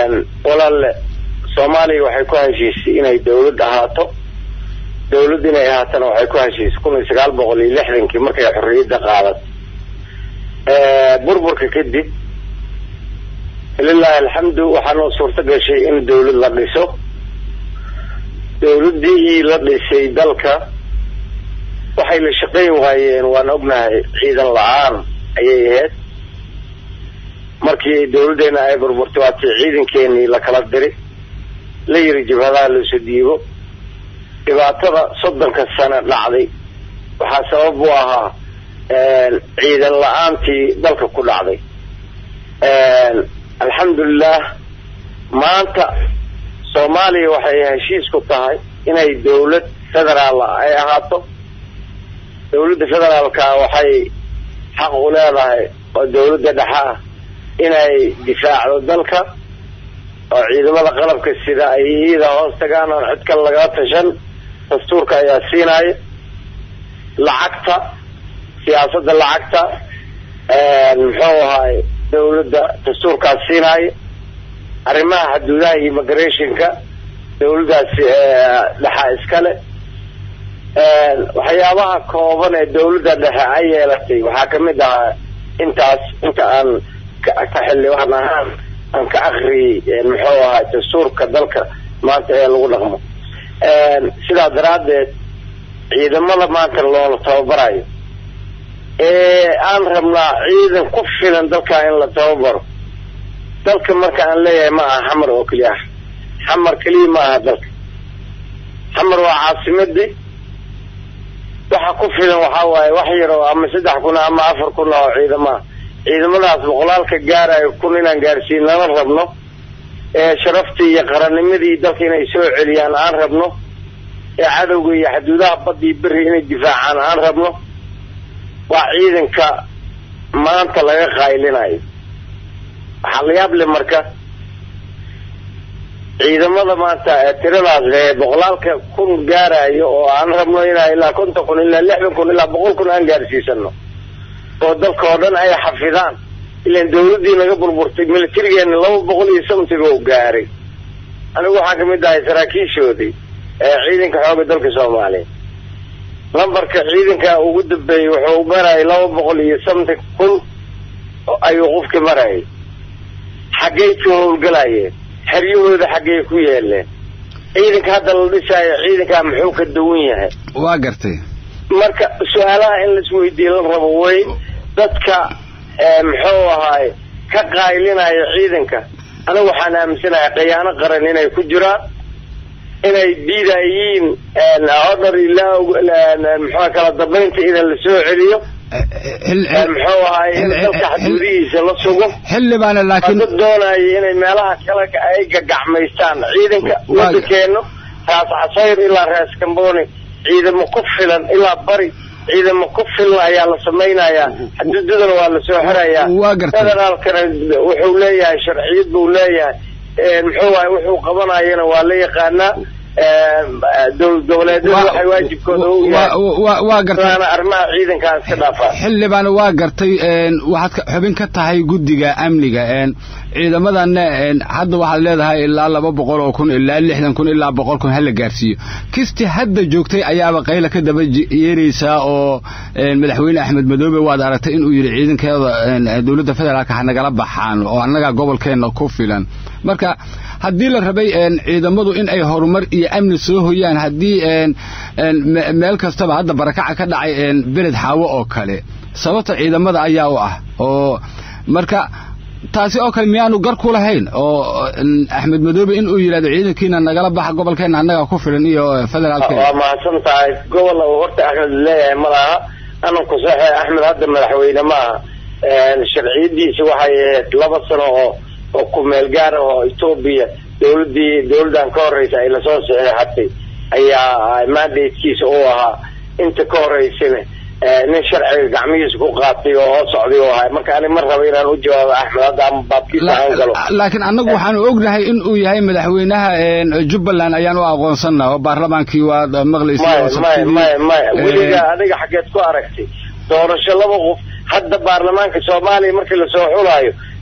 walaalle soomaaliya waxay ku heshiisay inay dawlad ahaato dawladd inay ahaatana waxay ku heshiisay kun iyo sagaal boqol iyo lixdankii markay xorriyadda qaadat burburka kadib lilahi alxamdu waxaanoo suurto gashay in dawlad la dhiso dawladdii la dhisay dalka waxay la shaqayn waayeen waan ognahay ciidan la-aan ayay ahayd markii dawladdeena ay burburtay waatii ciidankeenii la kala diri la yiri jabhadaha looso dhiibo dhibaatada soddonka sano dhacday waxaa sabab u ahaa ciidan la-aantii dalka ku dhacday alxamdulilah maanta soomaaliya waxay heshiis ku tahay inay dawlad federaal ay ahaato dawladda federaalka waxay xaq u leedahay oo dawladda dhexe ah inay difaacdo dalka oo ciidamada qalabka sida ay iyada hoos tagaan oon cid kale laga tashan dastuurka ayaa siinaya lacagta siyaasadda lacagta muxuu ahaay dawladda dastuurkaas siinaya arrimaha xuduudaha iyo immigrationka dawladdaasi dhexa iskale waxyaabaha kooban ee dawladda dhexe ay yeelatay waxaa kamid ahaa intaas inta aan ka xildhibaan ahaan aan ka akriyey muxuu ahaa dastuurka dalka maanta ee lagu dhaqmo sidaa daraaddeed ciidamada maanta loola tababarayo ee aan rabnaa ciidan ku filan dalka in la tababaro dalka marka aan leeyahay ma aha xamar oo keliya ah xamar keliya ma aha dalka xamar waa caasimadii waxa ku filan waxaa waaye wax yar oo ama saddex kun ama afar kun oo ciidamaha ciidamadaas boqolaalka gaarayo kun inaan gaarsiin lama rabno ee sharaftii iyo qarannimadii dalka inay soo celiyaan aan rabno ee cadowga iyo xuduudaha badii beri inay difaacaan aan rabno waa ciidanka maanta laga qaylinayo waxaa la yaab le marka ciidamada maanta tiradaas le boqolaalka kun gaarayo oo aan rabno inaa ilaa konton kun ilaa lixdan kun ilaa boqol kun aan gaarsiisano oo dalka oo dhan ay xafidaan ilaan dawladdii naga burburtay militarigeena laba boqol iyo somtiga u gaaray anigu waxaan kamid ahay saraakiishoodii ee ciidanka xooga dalka soomaaliya lambarka ciidanka ugu dambeeyey wuxuu marayay laba boqol iyo somti kun ayuu qofki marayay xaggay ka howlgalayeen xeryahooda xaggay ku yeeleen ciidanka hadda la dhisaayo ciidankaa muxuu ka duwan yahay waa gartay marka su-aalaha in laisweydiiye la rabo way dadka muxuu ahaay ka qaylinayo ciidanka anigu waxaan aaminsanahay khiyaano qaran inay ku jiraan inay diidayiin odhar ilaa muxua kala dambaynta idan la soo celiyo muxuu ahaay in dalka xaduudihiisa la sugo xildhibaane laakiin dad doonaya inay meelaha kale ay gagacmaystaan ciidanka wadankeeno raas casayr ilaa raas kamboni ciidamo ku filan ilaa bari ciidamo ku filan ayaa la samaynayaa xuduudadana waa lasoo xirayaa waa gartay federaalkana wuxuu leeyahay sharciyad buu leeyahay muxuu ahay wuxuu qabanayana waa la yaqaanaa dowlad goboleedyada waxay waajibkooda u waa gartay yahay arrimaha ciidankaa iska dhaafaa xildhibaane waa gartay waxaad xubin ka tahay guddiga amniga ciidamadanna hadda waxaad leedahay ilaa laba boqol oo kun ilaa lixdan kun ilaa boqol kun hala gaarsiiyo kisti hadda joogtay ayaaba qayla ka daba yeeraysaa oo madaxweyne axmed madoobe waad aragtay inuu yidhi ciidankeeda dowladda federaalka ha nagala baxaan oo annaga gobolkeenna ku filan marka haddii la rabay ciidamadu in ay horumar iyo amni soo hoyaan haddii meel kastaba hadda barakaca ka dhacay beled xaawo oo kale sababta ciidamada ayaa u ah oo marka taasi oo kale miyaanu gar ku lahayn oo axmed madoobe in uu yidhahdo ciidankiina nagala baxa gobolkeenna annaga ku filan iyo federaalkeena waa mahadsan tahay gobol uu horta axmed leeyahay ma laha ananku saxe axmed hadda madaxweyne ma aha sharciyadiisa waxay ahayd laba sano oo oo ku meel gaar ah oo etoobiya dawladdii dawladdan ka horreysa ay lasoo saxeexatay ayaa mandatekiisa uu ahaa inta ka horreysana nin sharciga gacmihiisa ku qaatay oo hoo socday oo ahay marka ani ma raba inaan u jawaabo axmed hadda ama baabkiisa aan galo laakiin annagu waxaanu ognahay in uu yahay madaxweynaha jubbaland ayaan u aqoonsana oo baarlamaankii waad maqlaysa maya maya maya weliga adiga xaggeed ku aragtay doorasho laba qof hadda baarlamaanka soomaaliya markii lasoo xulaayo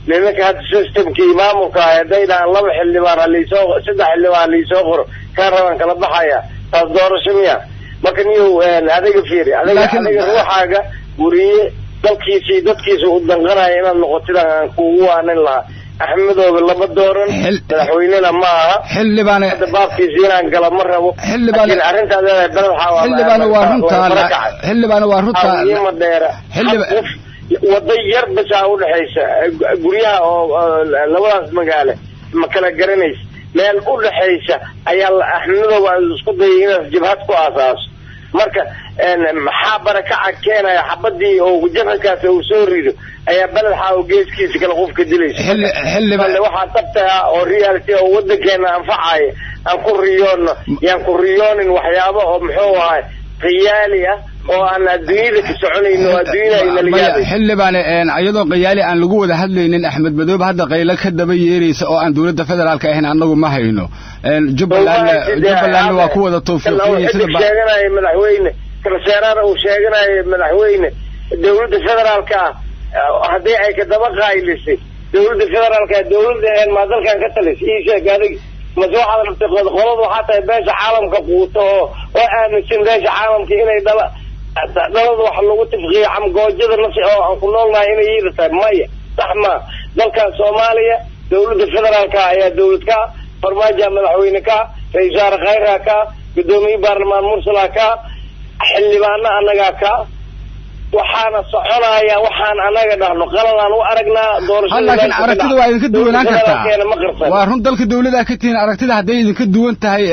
nimanka hadda systemkii maamulka ah hadday dhahaan laba xildhibaan haliisoo saddex xildhibaan haliisoo qoro kaa rabaan kala baxaya taas doorasho miya marka niyow adiga fiiri adiga adiga ruuxaaga weriye dalkiisii dadkiisa u danqanaya inaad noqotid aan kuugu waanin lahaa axmedoobe lama dooran madaxweynena ma aha xildhibaan hadda baabkiisa inaan gala ma rabo xildhibaan laakiin arrintaad leedahay beled waxaa xildhibaan waa runtaa xildhibaan waa runtaa ma dheera xildhibaan wada yar basaa udhexaysa guryaha oo labadaas magaale ma kala garanaysa meel udhexaysa ayaa axmedoobe aad isku dayay inaad jabhad ku aasaaso marka maxaa barakaca keenaya xabadii oo jarankaas uu soo rido ayaa beledxa oo geeskiisa kale qofka dilaysa waxaa dabta ah oo reality oo wadankeena anfacaya aan ku riyoono yaan ku riyoonin waxyaabo oo muxuu ahay khiyaali ah oo aan adduunyada ka soconayno oo adduunyada ay nala yaabay xildhibaan iyadoo qayaali aan lagu wada hadlaynin axmed madoobe hadda qaylo ka daba yeeraysa oo aan dowladda federaalka ahayn annagu ma hayno jubbalandna jubbalandna waa ku wada tawfiiqiyey sida sheeganaya madaxweyne kalseeraana uu sheeganayo madaxweyne dowladda federaalka ah haddii ay ka daba qaaylisay dowladda federaalka dowladda maa dalkan ka talisay ii sheeg adig mase waxaad rabtay qoladu waxaa tahay beesha caalamka quuto oo oo aaminsan beesha caalamka inay dhala dhalada wax lagu tifqiyo camgoojada nafsi oo aan ku noolnahay inay yiida tahay maya sax maa dalkan soomaaliya dowladda federaalka ayaa dowlad ka farmaajo madaxweyne ka ra-isul wasaare khayra ka guddoomiye baarlamaan mursala ka xildhibaano annagaa ka waxaana soconaya waxaan anaga dhahno qaladaan u aragnaa laakiin aragtida waa idinka duwanaan kartaa waa run dalka dawladaa ka tihiin aragtida hadday idinka duwan tahay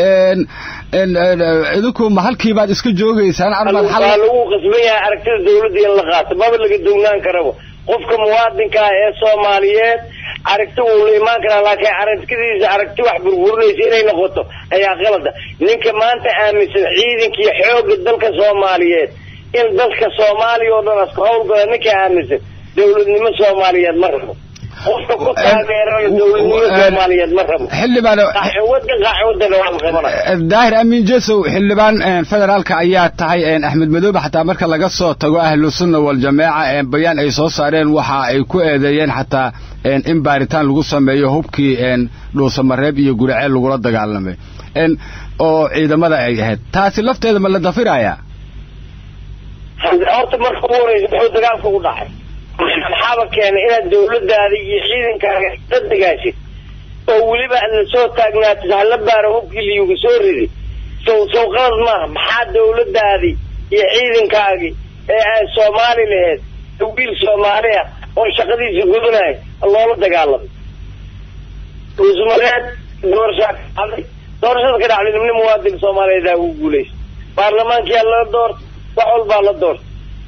idinku ma halkiibaad iska joogaysaan waa lagu qasban yahay aragtida dawladda in la qaato maba laga duwnaan karaba qofka muwaadinka ah ee soomaaliyeed aragti wuu la imaan karaa laakiin aragtidiisa aragti wax burburinaysa inay noqoto ayaa qalada ninka maanta aaminsan ciidanka iyo xooga dalka soomaaliyeed in dadka soomaaliya oo dhan aska howlgala ninka aaminsan dawladnimo soomaaliyeed ma rabo qofka ku taageerana dawladnimo soomaaliyeed ma rabo xildhibaan qaxwada qaxwadana waa la qabanaya daahir amiin jesow xildhibaan federaalka ayaa tahay axmed madoobe xataa marka laga soo tago ahlu sunna waljamaaca bayaan ay soo saareen waxa ay ku eedeeyeen xataa in baaritaan lagu sameeyo hubkii dhuusamareeb iyo guraceel lagula dagaalamay oo ciidamada ay ahayd taasi lafteeda ma la dafirayaa horta marka ugu horeysa muxuu dagaalka u dhacay maxaaba keenay inaad dawladaada iyo ciidankaaga la dagaashid oo weliba aad la soo taagnaatid hala baaro hubkii liyuga soo ridi sow sow qalad maaha maxaa dawladaadii iyo ciidankaagii ee ay soomaali laheyd wiil soomaali ah oo shaqadiisa gudanayo loola dagaalamay dhuusmareed doorashaa ka dhacday doorashada ka dhacday nimni muwaadin soomaaliyeed aa ugu guulaysa baarlamaankiyaa la doorta wax walbaa la doorta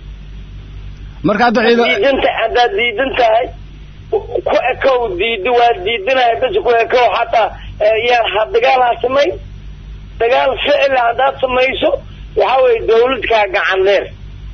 marka hadda ciidan diidanta haddaad diidan tahay ku ekow diido waa diidanahay bas ku ekow xataa yaan ha dagaal ha samayn dagaal ficil haddaad samayso waxa weye dawladkaa gacan dheer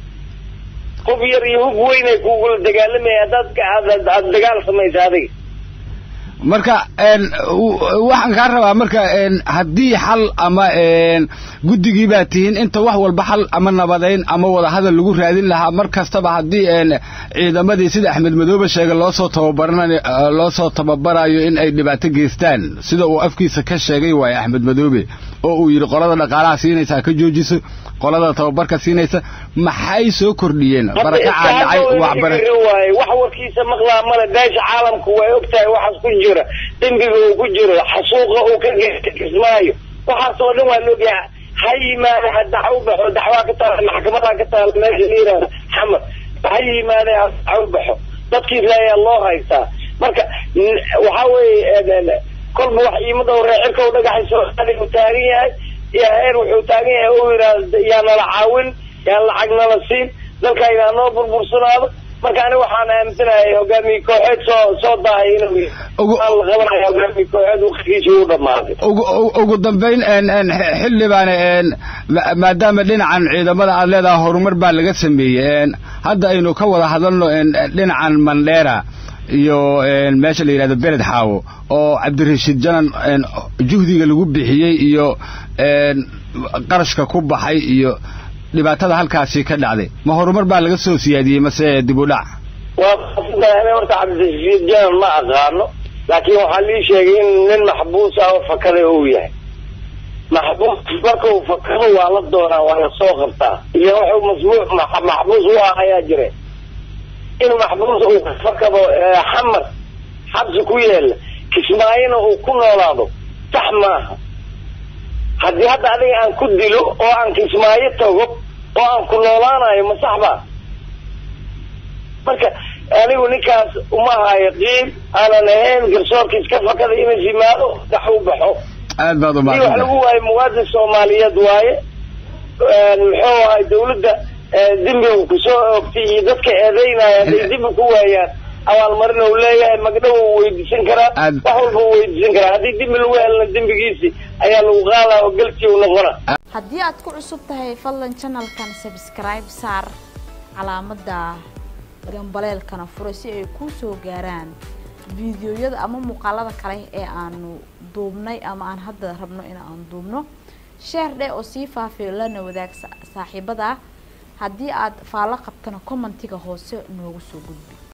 hub yar iyo hub weyn ay kugula dagaalamaya haddaad aad dagaal samayso adiga marka waxaan kaa rabaa marka haddii xal ama guddigii baa tihiin inta wax walba xal ama nabadayn ama wadahadal lagu raadin lahaa mar kastaba haddii ciidamadii sida axmed madoobe sheegay loosoo tababaran loo soo tababarayo in ay dhibaato geystaan sida uu afkiisa ka sheegay waaye axmed madoobe oo uu yidhi qolada dhaqaalaha siinaysa ha ka joojiso qolada tababarka siinaysa maxay soo kordhiyeen barakacaa dhacay waaye wax warkiisa maqlaa male beesha caalamku way ogtahay waxaas ku jira dembiga uu ku jiro xasuuqa uu ka kismaayo waxaas oo dhan waa laogyahay ha yimaade ha daxo baxo daxwaa ka taala maxkamadaa ka taala meesha la yihahda xamar ha yimaade ha daxo baxo dadkiisa ayaa loo haystaa marka waxa weeye kolba wax iimada reecirka u dhagaxay soomaaliya uu taagan yahay iyo heer wuxuu taagan yahay u yidhaahda yaa nala caawin yaa lacag nala siin dalka inaa noo burbursanaado marka aniga waxaan aaminsanahay hogaamiye kooxeed soo soo daahay inuu la qabanaya hogaamiye kooxeed waqtigiisa uu dhamaaday ugu dambayn xildhibaan maadaama dhinacan ciidamada aad leedahay horumar baa laga sameeyey hadda aynu ka wada hadalno dhinacan mandheera iyo meesha la yidhahdo beled xaawo oo cabdirashiid janan juhdiga lagu bixiyey iyo qarashka ku baxay iyo dhibaatada halkaasi ka dhacday ma horumar baa laga soo siyaadiyey mase dib u dhac waa horta cabdirashiid janan ma aqaano laakiin waxaa lii sheegay in nin maxbuus ah oo fakaday uu yahay maxbuus marka uu fakado waa la doonaa waa la soo qabtaa iyo wuxuu masmuuc maxbuus u ah ayaa jire in maxbuus uu fakado xamar xabsi ku yeela kismaayona uu ku noolaado sax maaha haddii hadda adiga aan ku dilo oo aan kismaayo tago oo aan ku noolaanayo ma sax baa marka anigu ninkaas uma hayo qiib aanan ahayn garsoorka iska fakada inuu yimaado dax u baxo aad baad i wax umahadsan lagu waayo muwaadin soomaaliyeed waaye muxuu ahay dawladda dembiga kusoo oogtay iyo dadka eedeynaya hadday dembi ku waayaan abaalmarin uu leeyahay magdhow uu weydiisan karaa Aad- wax walba uu weydiisan karaa haddii dembi lagu helna dembigiisi ayaa lagu qaadaa oo galkii u noqona haddii aad ku cusub tahay fadlan channelkan subscribe saar calaamadda gambaleelkana fura si ay kuu soo gaaraan fiidiyoyada ama muuqaalada kale ee aanu duubnay ama aan hadda rabno in aan duubno sheer dheh oo sii faafiyo lana wadaag sa- saaxiibada haddii aad faallo qabtana commentiga hoose noogu soo gudbi